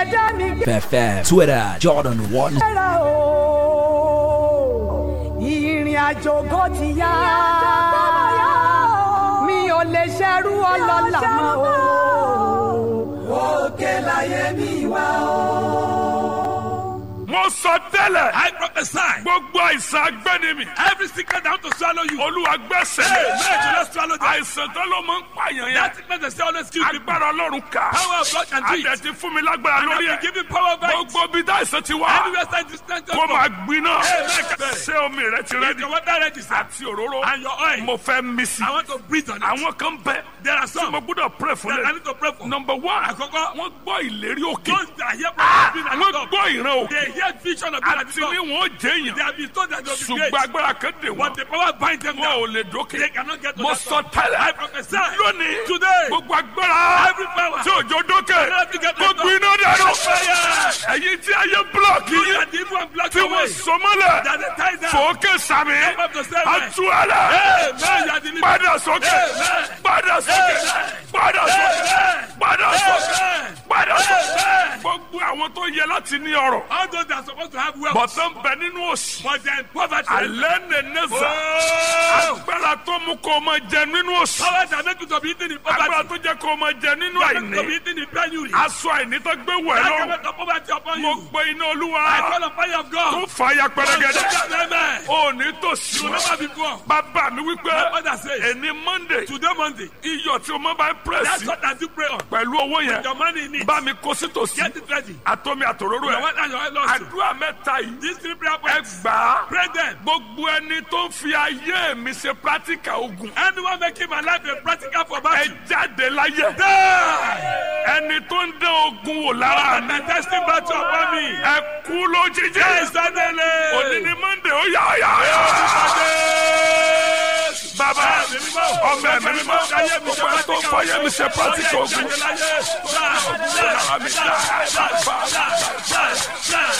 ṣẹ̀dá mi gbé. FM, Twitter, Jordan One. Ẹ̀rọ o, ìrìn àjò kò ti yá. Mi ò lè ṣerú ọlọ́lá mọ́ o. Òkè láyé mi wá o. mo sọ tẹ́lẹ̀. I prophesy. gbogbo àìsàn agbẹ́nimi. Every sickness that want to swallow you. olúwa gbẹ́sẹ̀. Hey, man, do not swallow them. àìsàn tó ló máa ń pààyàn yẹn. That sickness they say always kill people. agbára ọlọ́run kà. Power of God can do it. adẹ̀ ti fún mi lágbára And lórí I ẹ̀. will give you power by it. gbogbo bí dá àìsàn ti wá. Anywhere side distance kó máa gbiná. Amen. ṣé omi rẹ ti If rẹ́dí. your water ready, sir, àti òróró. and your oil, mo fẹ́ mí sí. I want to breathe on it. àwọn kan bẹ. There are tí mo some gbọ́dọ̀ pray fún that I lẹ. need to pray for. number one. Àkọ́kọ́, wọ́n gbọ́ ìlérí òkè. those that hear prophecy being at wọ́n the top, gbọ́ ìran òkè. they hear vision of being at àti the ní top. wọn ó jẹ́ They èèyàn. have been told that they will be ṣùgbọ́n great. agbára kan dè But wọ́n. the power bind them wọn ò down. lè dókè. They cannot get to mo that sọ top. tẹ́lẹ̀. I prophesy. lónìí. Today. gbogbo agbára. Every power. tí òjò dókè. Cannot be get to gbogbo that iná dànù. Fire. ẹ̀yin tí ayé búlọ̀kì You yín. that the evil and block tí your wọ́n way. sọ mọ́lẹ̀. That they tie down. fòókè sàmì. Come up to seven. àtúwálẹ̀. Amen. You are delivered. padà sókè. Amen. padà sókè. Amen. padà sókè. Amen. padà sókè. Amen. padà sókè. Amen. gbogbo àwọn tó yẹ láti ní ọrọ̀. All those that are supposed to have wealth. bọ̀tán bẹ nínú òsì. But they are in poverty. alẹ́ nẹ̀ẹ́nẹ́sà. Oh. agbára tó mú kó o máa jẹ nínú òsì. Power that make you to be eaten in agbára poverty. tó jẹ́ kó o máa jẹ nínú That make you to be àìní. eaten in penury. aṣọ àìní tó gbé wẹ̀ That lọ́rùn. can make the poverty upon mo you. gbé iná olúwa. I call on fire of tó God. fàyà pẹrẹgẹdẹ. Amen. o ní tòsí. You will never be poor. bàbá mi wípé My father says, ẹni monday today Monday, iyọ̀ tí o máa bá ń that's pírẹ́sì what I do pray on. pẹ̀lú owó yẹn Your money in it. bá mi kó sí tòsí Get it ready. àtọ́mi àtòróró Your ẹ̀ wife and your oil also. àdúrà mẹ́ta yìí These three prayer ẹ points. gbà á Pray them. gbogbo ẹni tó ń fi ayé mi ṣe pírátíkà ogun Anyone making my life a practical for ẹ battle. jáde láyé Die. ẹni tó ń dán ogun wò lára mi The testing battle upon me. ẹ kú lójijì Yes, Daniel. òní ni monday ó yà ó yà ó yà bàbá ọmọ ẹ̀mí mímọ́ gbogbo ẹ tó ń fọyẹ́ mi ṣe pírátíkà ogun lára mi dá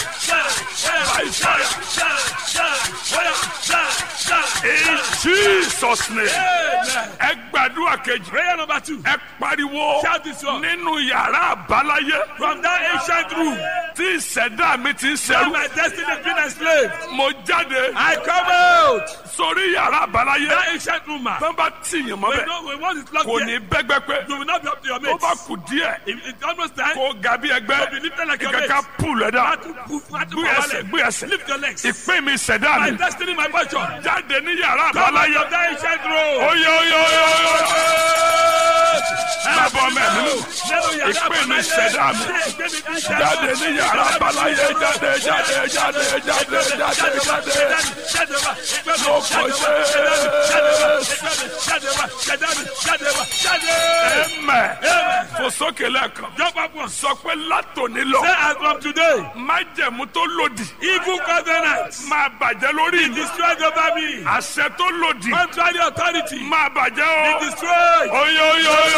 in jesus name ẹ gbàdúrà kejì Prayer number two. ẹ pariwo Shout this one. nínú yàrá àbáláyé From that ancient room tí ìṣẹ̀dá mi ti ń where ṣẹrú my destiny has been enslaved, mo jáde I come out. sórí yàrá àbáláyé That ancient room, man. tó bá tìyàn mọ́ We bẹ́ẹ̀ know we want it locked kò here. ní bẹ́gbẹ́ pé You will not be up to your tó mates. bá kù díẹ̀ If it's almost time, kó ga bí ẹgbẹ́ be lifted like your ìkàkà mates. pù lẹ́dà Not to poof, not to gbé power ẹsẹ̀ leg. gbé ẹsẹ̀ Lift your legs. ìpín mi ìṣẹ̀dá My mi destiny, my fortune. jáde ní yàrá Come out àbáláyé of that ancient room. oyè oyè oyè oyè bàbá ọmọ ẹ̀mí mi ìpín mi ìṣẹ̀dá mi jáde ní yàrá àbáláyé jáde jáde jáde jáde jáde jáde lóko ẹ̀mẹ̀ fò sókè lẹ́ẹ̀kan sọ pé látòní lọ Say as from today, májẹ̀mú tó lòdì evil covenants máa bàjẹ́ lórí mi destroyed over me. àṣẹ tó lòdì Contrary authority máa bàjẹ́ be o destroyed. oyè oyè oyè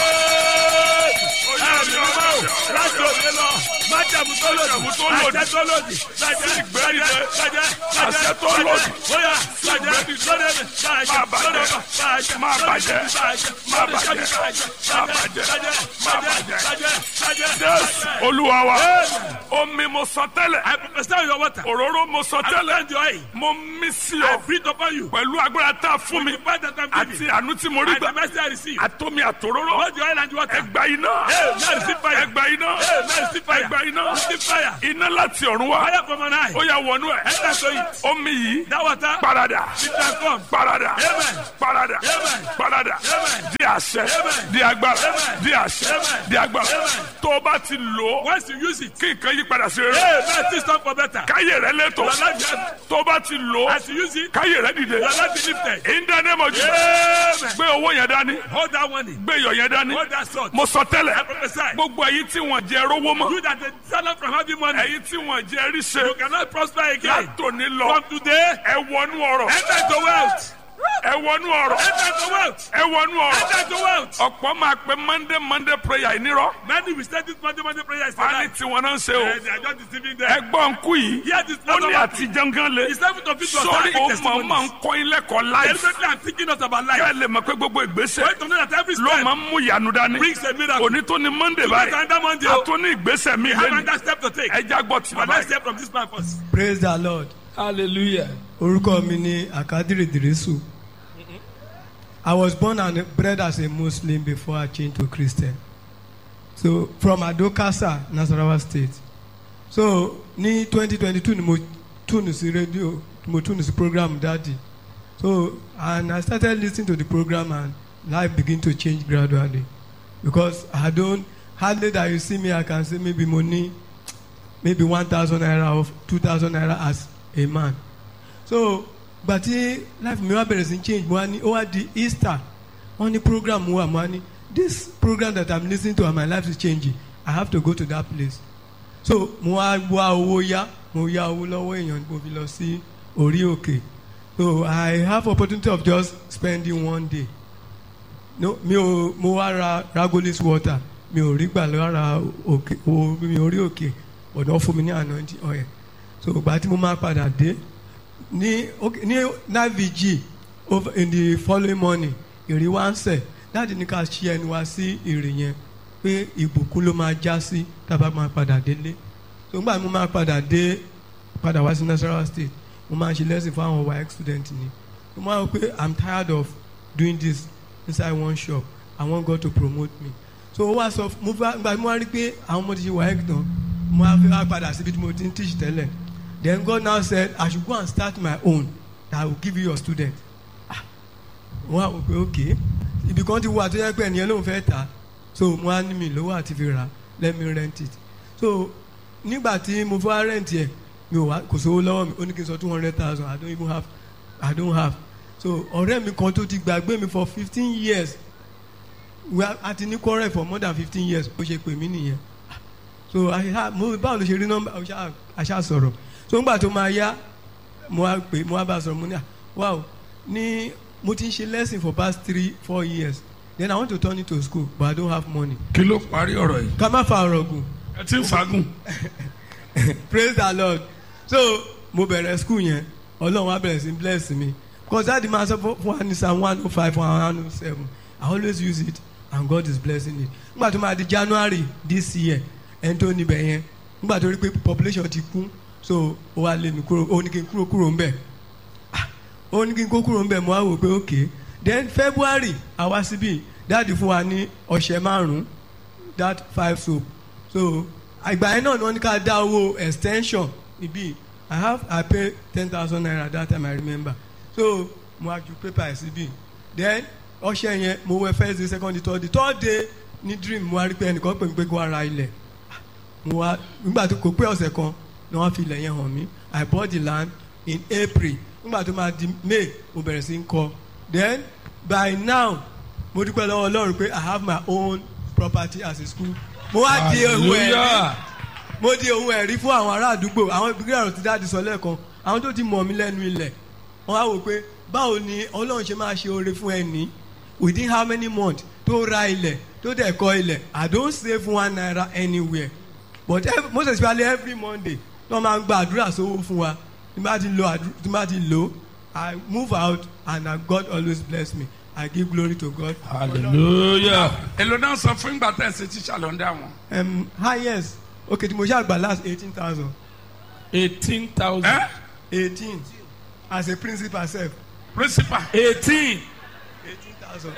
Láti òde lọ, májàmú tó lòdì, Májẹ̀mú tó lòdì. àṣẹ tó lòdì, bàjẹ́, ìgbẹ́rìndé. bàjẹ́, bàjẹ́, Àṣẹ tó bàjẹ́, lòdì. bóyá, bàjẹ́, lóde mi, bàjẹ́, Máa bàjẹ́. lóde mi, bàjẹ́, Máa lóde mi, bàjẹ́. bàjẹ́, Máa lóde mi, bàjẹ́. bàjẹ́, Máa bàjẹ́, bàjẹ́. bàjẹ́, Máa bàjẹ́, bàjẹ́. bàjẹ́, bàjẹ́. jésù olúwa wa omi mo sọ tẹ́lẹ̀ I prophesy on your water. òróró mo sọ I tẹ́lẹ̀ send your oil. mo mí sí I ọ breathe upon you. pẹ̀lú agbára tá a fún mi The fact that I'm àti giving. àánú tí mo rí And the gbà mercy I receive. àtomi àtòróró Both the oil and the water. ẹgbà iná Hey, now receive fire. ẹgbà iná Hey, now receive fire. ẹgbà iná Receive fire. iná láti ọ̀run wá Fire from on high. ó yà wọnú ẹ̀ Enter to it. omi yìí That water. parada Be transformed. parada Amen. parada Amen. parada Amen. di àṣẹ Amen. di agbára Amen. di àṣẹ Amen. di agbára Amen. tó o bá ti lò ó Once you use it. kí nǹkan yí padà sí rere Hey, man, things turn for better. káyé rẹ lẹ́tọ̀ Your life is tó o bá ti lò ó As you use it, káyé rẹ dìde your life is lifted. in the name of Jesus Amen. gbé owó yẹn dání Hold that money. gbé iyọ̀ yẹn dání Hold that sword. mo sọ I tẹ́lẹ̀ prophesy. gbogbo ẹ̀yin tí wọ́n jẹ rówó mọ́ You that the seller from having money. ẹ̀yin tí wọ́n jẹ ríṣe You cannot prosper again. látòní lọ From today, ẹ wọnú ọ̀rọ̀ enter into wealth. ẹ wọnú ọ̀rọ̀ Enter to wealth. ẹ wọnú ọ̀rọ̀ Enter to wealth. ọ̀pọ̀ máa pe monday monday prayer ìnírọ̀ Many will say this Monday, Monday prayer is wọ́n á ní tonight. tiwọn náà ń ṣe o Eh, They are just deceiving them. ẹgbọ́n nkú yìí Hear this ó ní number. àtijọ́ gan le It's time to fit to sórí ó start mọ̀ máa ń kọ́ ilé ẹ̀kọ́ láìsí Deliberately I'm thinking us about life. kẹ́ ẹ lè mọ̀ pé gbogbo ìgbésẹ̀ Wait to know that every ló step máa ń mú ìyanu dání brings a miracle. òní tó ní monday Today is báyìí another Monday. a tún ní ìgbésẹ̀ mi We have lẹ́nu another step to take. ẹja gbọ́ tí But bàbá let's yìí. hear from this man first. praise the lord Hallelujah. orúkọ mi ni akadiri dirisu i was born and bred as a muslim before i changed to christian so from adokasa nasarawa state so ní twenty twenty two ni mo tune sí radio mo tune sí program daddy so and i started lis ten to the program and life begin to change gradually because i don hardly that you see me i can say maybe mo ní maybe one thousand naira or two thousand naira as a man so gbàtí life mi wá bẹ̀rẹ̀ sí change mo wá ní ó wá di easter wọ́n ní program wà mo wá ní this program that i'm lis ten to and my life is changing i have to go to that place so mo wá wá owó yá mo yá owó lọ́wọ́ èèyàn mo fi lọ sí orí òkè so i have opportunity of just spending one day no mi ò mo wá ra ragolis water mi ò rí gbà lára òkè o mi ò rí òkè ọ̀dọ́ fún mi ní anointing oil so ìgbà tí mo máa padà dé ní okay, ní navig over in the following morning ìrì wá ń sẹ̀ láti ní ká ṣí ẹnu wa sí ìrì yẹn pé ìbùkún ló máa já sí tábà máa padà délé so nígbà tí mo máa padà dé padà wá sí nasarawa state mo máa ń ṣe lesson fún àwọn waec student ni mo máa ń pé i'm tired of doing this inside one shop i want God to promote me so ó wá sọ mo fẹ́ gba mo wá rí pé àwọn ọmọ ti ṣe waec tán mo wá fẹ́ wá padà síbi tí mo ti ń teach tẹ́lẹ̀ then God now said I should go and start my own that I will give you your student ah wọ́n á wò pé okay ibi kan ti wà tó yẹ pé ẹnìyẹn lòun fẹ́ tà so mo á ní mi lówó àti fi rà let me rent it so nígbà tí mo fẹ́ rent yẹ mi ò wá kò sówó lọ́wọ́ mi ó ní kí n sọ two hundred thousand I don't even have I don't have so ọ̀rẹ́ mi kan tó ti gbàgbé mi for fifteen years we are àti ní quarrel for more than fifteen years ó ṣe pè mí nìyẹn so àṣà mo báwo ló ṣe rí nọ́mbà àṣà àṣà sọ̀rọ̀ so ńgbà tó máa yá mo wá pè mo wá bá a sọ̀rọ̀ mo ní à wow ní mo ti ń ṣe lesson for past three four years then I want to turn it to school but I don't have money. kí ló parí ọ̀rọ̀ yìí ká má fa ọ̀rọ̀ gùn ẹ ti ń fagùn praise the lord so mo bẹ̀rẹ̀ school yẹn ọlọ́run wa bẹ̀rẹ̀ sí bless me because that demand sọ fún wa ní psalm one oh five one oh seven I always use it and God is blessing it nígbà tó máa di January this year ẹni tó níbẹ̀ yẹn nígbà tó rí pé population ti kún so ó wá lé mi kúrò ó ní kí n kúrò kúrò ń bẹ̀ ó ní kí n kó kúrò ń bẹ̀ mo wá wò pé okay then February àwa síbí dáàdi fún wa ní ọ̀sẹ̀ márùn-ún that five soap so àgbà yẹn náà ni wọ́n ní ká dá owó extension níbí I have I pay ten thousand naira that time I remember so mo wá ju paper ẹ̀ síbí then ọ̀sẹ̀ yẹn mo wẹ first day second day third day third day ní dream mo wá rí pé ẹnìkan pè mí pé kó wá ra ilẹ̀ mo wá nígbà tó kò pé ọ̀sẹ̀ kan ni wọ́n fi ilẹ̀ yẹn hàn mí I bought the land in April nígbà tó máa di May mo bẹ̀rẹ̀ sí ń kọ́ then by now mo dúpẹ́ lọ́wọ́ Ọlọ́run pé I have my own property as a school mo wá di ohun ẹ̀rí Hallelujah. mo di ohun ẹ̀rí fún àwọn ará àdúgbò àwọn ìbílẹ̀ ọ̀rọ̀ ti dáàdi sọ lẹ́ẹ̀kan àwọn tó ti mọ̀ mí lẹ́nu ilẹ̀ wọ́n á wò pé báwo ni Ọlọ́run ṣe máa ṣe oore fún ẹni within how many months tó ra ilẹ̀ tó dẹ̀ kọ́ ilẹ̀ I don't save one naira anywhere but every, most especially every Monday tí wọ́n máa ń gba àdúrà sówó fún wa tí bá ti lo àdúrà tí bá ti lo I move out and uh, God always bless me I give glory to God. Hallelujah. èlò náà sọ fún ìgbà tẹ̀ ṣe tíṣà lọ́ndà wọn. Um, highest okay tí mo ṣe àgbà last eighteen thousand Eighteen thousand. ẹ eighteen as a principal sef principal Eighteen. eighteen thousand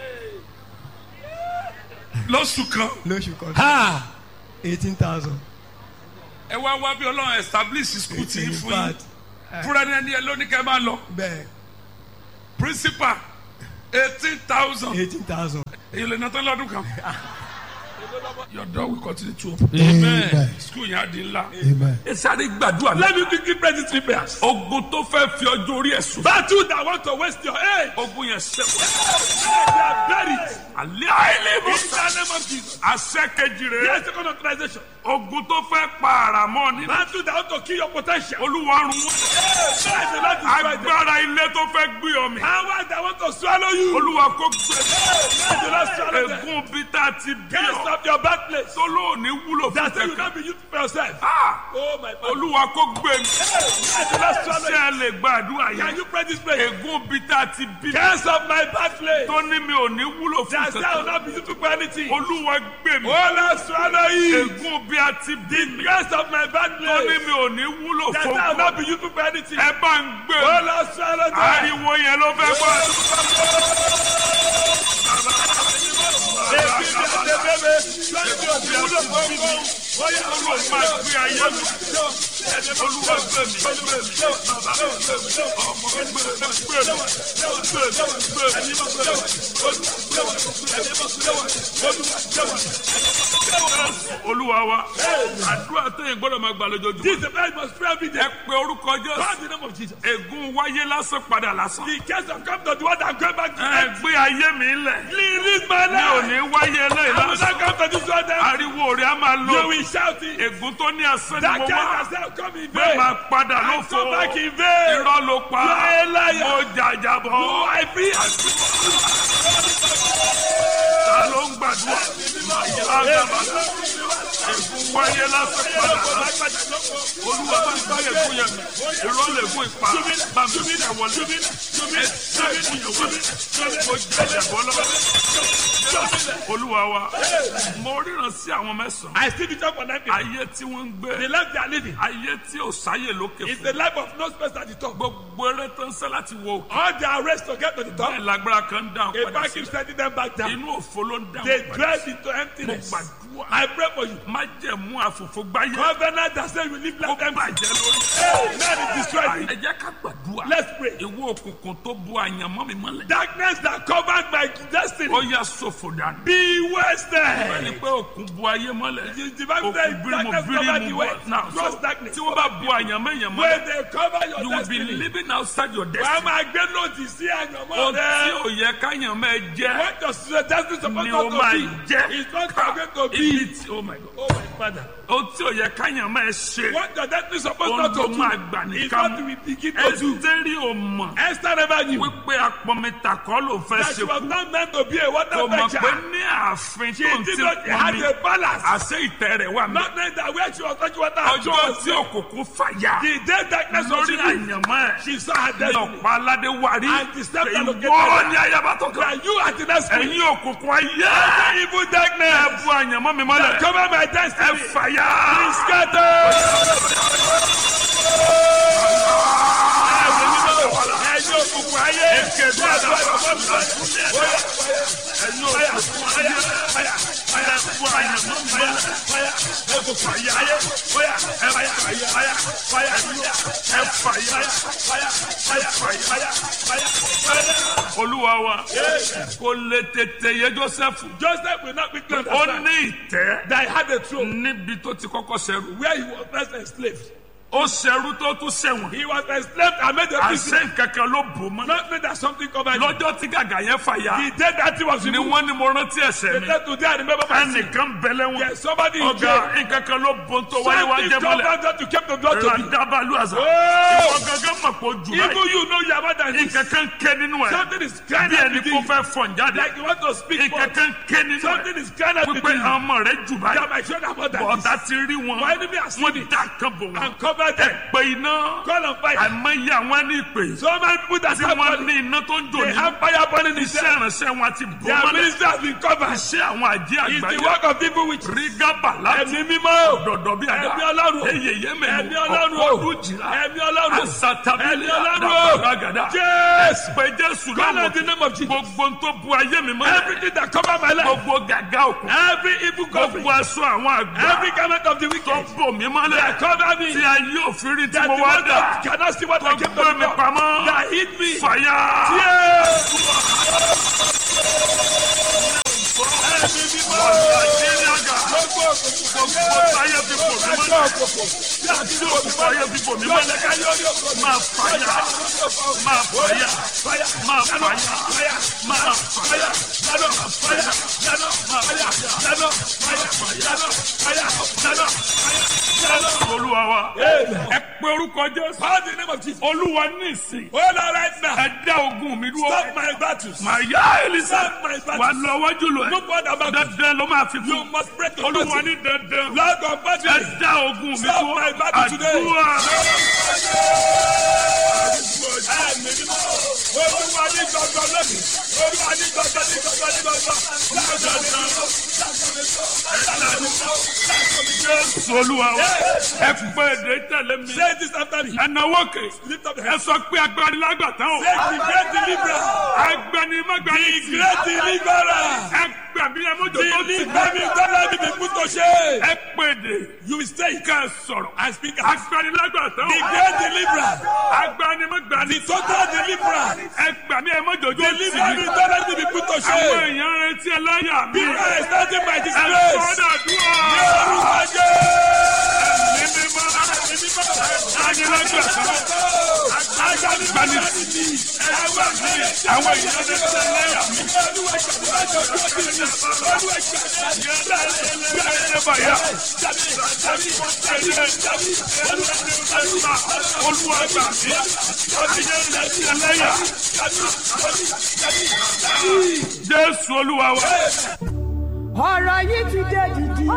lóṣù kan lóṣù kan Ha. eighteen thousand. ẹ wá wá bí ọlọ́run establish school tí ń in fún yín fact fúnra ní ẹni ẹ lóní kẹ́ máa lọ bẹ́ẹ̀ principal eighteen thousand eighteen thousand. èyí lè ná tán lọ́dún kan. your door will continue to open. Amen. school yẹn á di ńlá. Amen. ẹ sáré gbàdúrà Let me quickly pray these three prayers. ogun tó fẹ́ fi ọjọ́ orí ẹ̀ sùn. Battle that want to waste your age. ogun yẹn ṣẹ́wọ̀. They are buried. àlẹ́ àìlèmọ̀ In the name of Jesus. àṣẹ kejì rẹ̀ Yes, second authorization. ogun tó fẹ́ pa àràmọ́ ni Battle that want to kill your potential. olúwa run wọ́n. Yes, the Lord destroy them. agbára ilé tó fẹ́ gbé ọmọ Power that want to swallow you. olúwa kó gbé Yes, the Lord swallow them. ègún bí tá a ti bí Can't ọ stop your bad place. tó lóòní wúlò fún That say you kẹkẹ can't be used for yourself. Ah, Oh my God. olúwa kó gbé mi Yes, the Lord swallow ṣé you. ẹ lè gbàdúrà Can yẹn you pray this prayer? ègún bí tá a ti bí Can't stop my bad place. tó ní mi ò ní wúlò fún That say I will kẹkẹ not be used for anything. olúwa gbé mi Oh Lord swallow you. ègún bí a ti bí mi Can't stop my bad tó ní place. mi ò ní wúlò That fún say I will kẹkẹ not be used for anything. ẹ bá ń gbé Oh mi Lord swallow them. ariwo yẹn ló fẹ́ gbọ́. olúwa máa gbé ayé mi olúwa gbé mi gbé mi bàbá gbé mi ọmọ gbé mi gbé mi gbé mi gbé mi. olúwa wa àdúrà tẹ̀yìn gbọ́dọ̀ máa gbà lójoojúmọ́. This is the man must pray every day. ẹ pe orúkọ God jésù in the name of Jesus. ègún wáyé lásán padà lásán. The case of come to the one that going back to ẹ them. gbé ayé mi lẹ̀ Release my mi ò life. ní wáyé eléyìí I will lásán. not come to this one. Then ariwo rẹ̀ á máa you lọ will shout it. ègún tó ní asán ni That mo kind wá of self come in bẹ́ẹ̀ vain. máa padà I lófo come back in vain. irọ́ ló pa You are a liar. mo jàjàbọ̀ Oh, I feel. ta ló ń gbàdúrà àgàbà ègún wáyé lásán padà lásán olúwa bá ń gbá ègún yẹn mi irọ́ lè gún ipa bá mi tẹ̀ wọlé ẹ tẹ́ ègún yẹn wọlé mo jàjàbọ̀ lọ́wọ́ olúwa wa mo ríran sí àwọn mẹ́sàn-án I still be talking for nine people. ayé tí wọ́n ń gbé The life they are living ayé tí ò sáyè lókè is fún the life of no space at the top. gbogbo eré tó ń sẹ́ láti wo All their race to get to the top. bẹ́ẹ̀ lágbára kan ń dáhùn A padà man sí keeps sending them back down. inú òfo ló ń They dáhùn padà drive into mo emptiness. gbàdúrà I pray for you. má jẹ̀mú àfòfò gbáyé Covenant that says you live ó like empty. bàjẹ́ lórí. Hey, man is destroyed. ẹ jẹ́ ká gbàdúrà Let's pray. ìwọ òkùnkùn tó bu àyànmọ́ mi mọ́lẹ̀ Darkness that covered my ó destiny. yà sọ̀fò dànù Be ẹni wasted. pé òkun bu ayé mọ́lẹ̀ The divine òkun says bírímù darkness covered bírímù the bọ̀ way. náà so Trust darkness. tí wọ́n bá bu àyànmọ́ èèyàn mọ́lẹ̀ When they cover your you will be destiny. living outside your Wàá destiny máa gbé lòdì sí àyànmọ́ ohun tí rẹ. ò yẹ káyànmọ́ ẹ jẹ́ What does your destiny supposed ni o not máa to jẹ́ be? It's not ká going to ibi be. tí oh my god Oh my father. ohun tí ò yẹ káyànmọ́ ẹ ṣe What your destiny supposed ohun not tó to máa do. gbà It's nìkan what we begin to do. ẹsítẹ́rì ò mọ̀ Esther never knew wípé apọ̀mẹ́ta kọ́ ló fẹ́ that ṣe she was kú not meant to be a water kò mọ̀ pé fetcher. ní ààfin She tó ń did ti not pọ̀ have mi a balance. àṣẹ ìtẹ́ rẹ̀ wà mí Not knowing that where she was fetching water, her ọjọ́ was tí òkùnkùn fàyà The day darkness was lórí removed, àyànmọ́ ẹ̀ she saw her ní destiny. ọ̀pá aládé wárí And the step that located ìwọ her. ní ayaba tó kàn And you are the next queen. ẹ̀yin òkùnkùn ayé The evil ẹ darkness bu àyànmọ́ mi mọ́lẹ̀ that cover my ẹ destiny. fàyà Be scattered. Ẹ̀yin òkùnkùn ayé. èkéde àdàbà ẹ̀yin òkùnkùn ayé ẹ bu àyànmọ́ mi mọ́lẹ̀ òkùnkùn ayé ẹ fàyà ẹ fàyà ẹ fàyà ẹ fàyà. olúwa wa kò lè tètè yé joseph Joseph will not be clean. ó ní ìtẹ́ That he had a throne níbi tó ti kọ́kọ́ ṣẹrú where he was first enslaved. ó ṣẹrú tó tún ṣẹ̀wọ̀n He was enslaved and made a prisoner. àṣẹ nkankan ló bò mọ́ Not knowing that something covered him. lọ́jọ́ tí gàgà yẹn fàyà The day that he was ni removed, wọ́n ní mo rántí ẹ̀ṣẹ̀ the mi day today I remember my sin. ẹnìkan bẹ̀lẹ̀ wọn There's somebody in ọ̀gá jail. nkankan ló bò tó wáyé wá Something jẹ́ mọ́lẹ̀ covered that you kept the door to me. ràdàbàlù àzà Oh! ìwọ gangan mọ̀ pé ojú Even báyìí you know you are more than this. nkankan ké nínú ẹ̀ Something is crying bí out ẹni within kó you. fẹ́ fọ̀n jáde Like you want to speak for nkankan ké nínú Something ẹ̀ is crying out wípé within you. ọmọ rẹ̀ jù That báyìí my children are more than bọ̀dá this. ti rí wọn My enemy has seen wọ́n it dá kan bò wọn and covered them. pé iná Call on fire. àìmọye àwọn ní ìpè So many people that tí have wọ́n money, ní iná tó ń jò they ní have fire burning in iṣẹ́ them. ìránṣẹ́ wọn ti bò Their mọ́lẹ̀ ministry has been covered. iṣẹ́ àwọn àjẹ́ It's the àgbáyé work of people which rígábà láti ẹ̀mí mímọ́. dọ̀dọ̀ bí àdá Ẹ̀mí Ọlọ́run. eyè yémẹ̀mú Ẹ̀mí Ọlọ́run. ọ̀pọ̀ ọdún jìlá Ẹ̀mí Ọlọ́run. àsàtàbílẹ̀ Ẹ̀mí Ọlọ́run. àdàbàràgàdà Yes. pé jésù Call lọ́wọ́ on the name of Jesus. gbogbo tó bu ayé mi mọ́lẹ̀ Everything that cover my life. gbogbo gàgà òkú Every evil covering. gbogbo aṣọ àwọn àgbà Every garment of the tó wicked. bò mí mọ́lẹ̀ That cover me. tí ayé òfin rí tí That mo the wá one dà that cannot see what tó I kept gbé on mi the pamọ́ That hit me. fàyà. Yes. Ẹ̀mí mímọ́. Nàìjíríà gà. Gbogbo gbogbo ayé fi bò mí mọ́lẹ̀ tí òkùnkùn ayé fi bò mí mọ́lẹ̀ máa fàyà máa fàyà máa fàyà máa fàyà lánà fàyà lánà fàyà lánà fàyà fàyà lánà fàyà. olúwa wa ẹ pé orúkọ jésù olúwa ní ìsìn ẹ dá ogun mi dúró màá yá elisa wà lọ wájú lọ ẹ dandan ló máa fi fún olúwa ní dandan ẹ dá ogun mi dúró àdúrà. Olúwa ní gbọ̀ngàn lónìí. Olúwa ní gbọ̀ngàn ní gbọ̀ngàn ní gbọ̀ngàn. Jésù olúwa wa ẹ pé èdè tẹ̀lé mi. Say this after me. ẹ náwó kè Lift up your ẹ hands. sọ pé agbani lágbàtà o. Say the great deliverer. agbani magbani The great deliverer. ẹ gbàgbé ẹ mọ́jọ tó ti Deliver me, don't let me be put to shame. ẹ pé èdè You will stay. ká ẹ sọ̀rọ̀. I speak as agbani lágbàtà the o. great deliverer. agbani magbani The total deliverer. ẹ gbàgbé ẹ mọ́jọ tó ti Deliver me, don't let me be put to àwọn shame. èèyàn retí ẹ láyà mi. People are starting by ẹ disgrace. sọ́dọ̀ dúró. Yorùbá jẹ́. ní mímọ́ agbani lágbàtà agbani gbani àwọn èèyàn retí ẹ láyà mi. Jésù olúwa wa. ọ̀rọ̀ yìí ti dé dìdì.